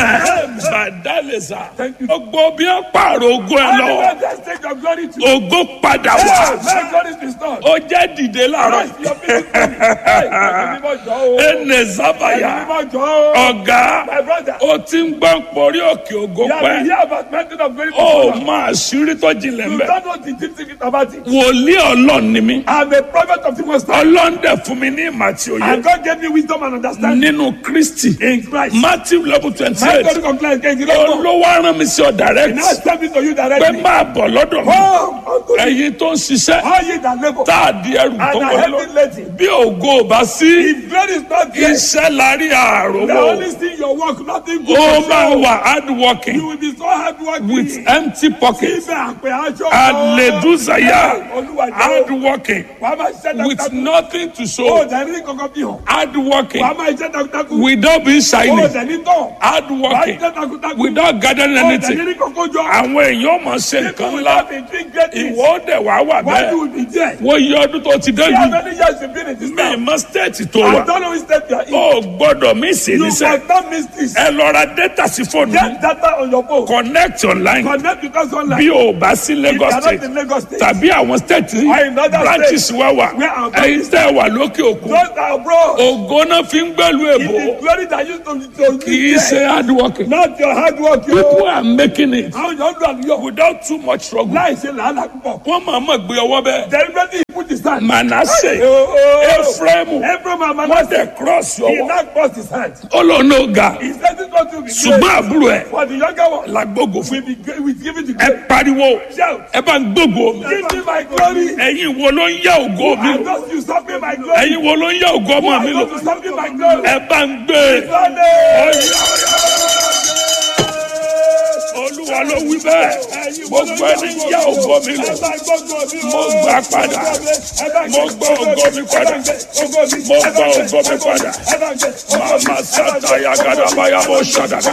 bàdálẹ̀sà Thank you. gbogbo bí wọ́n pààrọ̀ ogún ẹ lọ Anywhere that state of glory to. ogún padà Hey, wá my God is restored. ó jẹ́ dìde láàárọ̀ Christ, your people coming. Hey, ẹ̀mí mímọ́ jọ o. ẹnẹ sábàyà Ẹ̀mí mímọ́ jọ o. ọ̀gá My brother. ó ti ń gbọ́n porí òkè ògo You have been pẹ́ here about mountain of glory ó before. máa ṣírí tó jinlẹ̀ You mbẹ́ don't know the deep secret about it. wòlíì ọlọ́run ni mí I'm a prophet of the Most High. ọlọ́run dẹ̀ fún mi ní ìmọ̀ àti òye And God gave me wisdom and understanding nínú kristi in Christ. matthew level twenty My eight God complains against you. don't know. olówó arán mi sí ọ direct Now it's coming to you pé directly. máa bọ̀ lọ́dọ̀ mi Come unto me. ẹ̀yin tó ń ṣiṣẹ́ All ye that labor tá a di ẹrù tó and are wọlé heavy laden. bí ògo ò bá sí If glory is not there, iṣẹ́ la rí the àròwọ̀ only thing your work, nothing good. ó to máa show. wà hard working You will be so hard working. with empty pockets Ibẹ̀ àpè aṣọ. àlèdúsàyà Olúwa hard jẹ́ working wàá máa ṣiṣẹ́ with takuntakun. nothing to Ó show dẹ̀ ní kankan bí hàn. hard working Wàá máa ṣiṣẹ́ takuntakun. without being Ó shiny dẹ̀ ní tán. hard Wàá working ṣiṣẹ́ takuntakun. without gathering Ó dẹ̀ anything ní kankan jọ. àwọn èèyàn máa ṣe nǹkan People ńlá without a drink get it. ìwọ ó dẹ̀ wá wà Why you bẹ́ẹ̀ will be there? wọ́n yí ọdún tó ti dé See how yìí many years you been in this mi town? mọ stéètì tó I wà don't know which step you are in. ó gbọ́dọ̀ mí sí You níṣẹ́ must not miss this. ẹ lọ ra data sí fóònù Get data on your phone. connect online Connect with us online. bí o bá sí If you Lagos are not state in Lagos State. tàbí àwọn state Or in other branches states wá wà where our ẹ̀yin tẹ́ wà lókè òkun Those that are abroad. ògo náà fi ń gbẹ́lu It èbó is glory that used to to kì í ṣe hard working Not your hard work. people yo. are making it Àwọn yóò dùn àlùyọ. without too much struggle Láì ṣe làálàá púpọ̀. wọ́n máa mọ̀ gbé ọwọ́ bẹ́ẹ̀ Deliberately he put his hand. Manasseh Oh, oh. Ephraim Ephraim and wọ́n Manasseh. tẹ̀ cross He ọwọ́ now crossed his hand. ó lọ ní ọ̀gá He said this one to be ṣùgbọ́n great. àbúrò ẹ̀ For the younger one. làgbógo fún We be great. We give it to ẹ God. pariwo Shout. ẹ bá ń gbógo mi Give me my glory. ẹ̀yin wo ló ń yá ògo mi I lò just you stop me my glory. ẹ̀yin wo ló ń yá ògo ọmọ mi I lò want to stop me my glory. ẹ bá ń gbé Sunday. olúwa ló wí bẹ́ẹ̀ gbogbo ẹni ń yá ògo mi lò mo gbà padà mo gbọ́ ògo mi padà mo gbọ́ ògo mi padà màmá sátá yagadabaya mo ṣàdàdà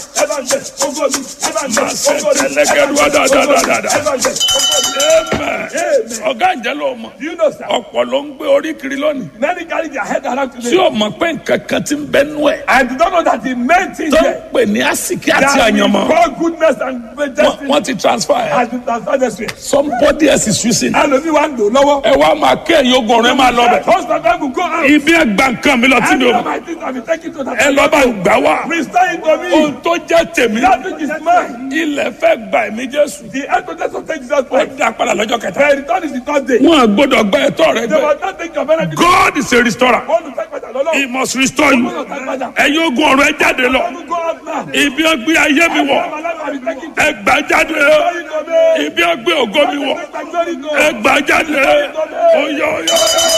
màá ṣe tẹlẹgẹrú àdàdàdàdà amen ọ̀gá ìjẹ́ ló mọ̀ Do you know, sir? ọ̀pọ̀ ló ń gbé orí kiri lónìí Many carry their head around tí today. o mọ̀ pé nǹkan kan ti ń bẹ́nu ẹ̀ And you don't know that the main thing tó ń here pè ní àsìkí àti that we àyànmọ́ call goodness and Wọ́n- destiny wọ́n ti transfer ẹ̀ has been transferred this way. somebody else is using it. Ẹlòmíì wá ń lò lọ́wọ́. ẹ wá máa kẹ́ ẹ̀yìn ogun ọ̀rẹ́ máa lọ bẹ̀. Husband and wife will go out. ibi ẹgbà nǹkan mi lọ tí And mi ò all mọ̀ my things have been taken to that. ẹ lọ bá gbà wá. Restore it to ohun me. tó jẹ́ tèmi That which is mine. ilẹ̀ fẹ́ gba ẹ̀mí jésù. The evidence of take Jesus ó Christ. dá padà lọ́jọ́ kẹta. The return is the third day. wọn à gbọ́dọ̀ gba ẹ̀tọ́ rẹ They gbẹ. must not take your benefit. God is a restorer. Wọ́n lù fẹ́ pẹ̀tà lọ́lọ́. he must restore you. Wọ́n lù fẹ́ pẹ̀tà. ẹ̀yin ogun ọ̀rọ̀ ẹ jáde lọ. Wọ́n go out now. ibi ọgbẹ́ ayé mi wọ̀ My life has been taken to ẹ gbà jáde. glory to me. ibi ọgbẹ́ ògo mi wọ̀ Take my glory to ẹ gbà jáde. oyè oyè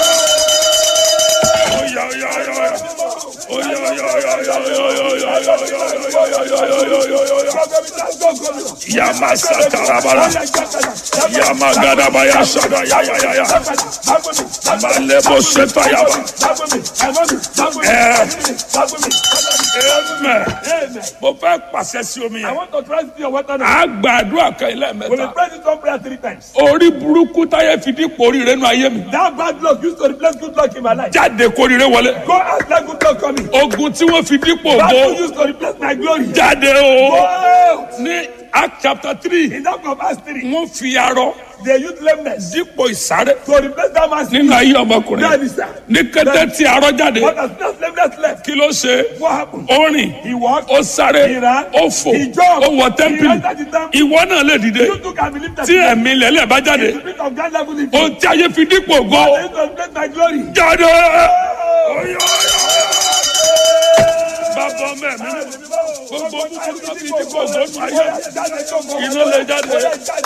oyè oyè oyè Yama satarabara. Yama gadabaya sada ya ya ya ya. Malebo seta yaba. Amen. Mo fẹ́ pàṣẹ sí omi I yẹn. want to try to see your water now. A gba àdúrà kan ilé We will mẹ́ta. pray this one prayer three times. Orí burúkú táyé fi dípò oríire nù ayé mi. That bad luck used to replace good luck in my life. Jáde kóríire wọlé. Go out like good luck coming. Ogun tí wọ́n fi dípò That ògo. luck used to replace my glory. Jáde Go o. out. Ní Act chapter three, In that of Acts 3, wọ́n fi arọ they used lameness dípò ìsáré to replace that man's nínú ayé ọmọkùnrin. That is that. Ní kété tí arọ jáde, But as soon as lameness left, kí ló ṣe? what happened? Ó rìn. He walked. ó sáré He ran. ó fò He jumped. ó wọ He tẹ́ḿpìlì entered the temple. ìwọ náà lè dìde You too can believe that. tí ẹ̀mí lẹ́lẹ̀ bá jáde The spirit of God level in ohun you. tí ayé fi dípò ògo They used to replace my glory. jáde. Oh. Oyè, oyè, oyè. bàbá ọmọ ẹ̀mí gbogbo búburú náà fi dípò ògo nù ayé iná lè jáde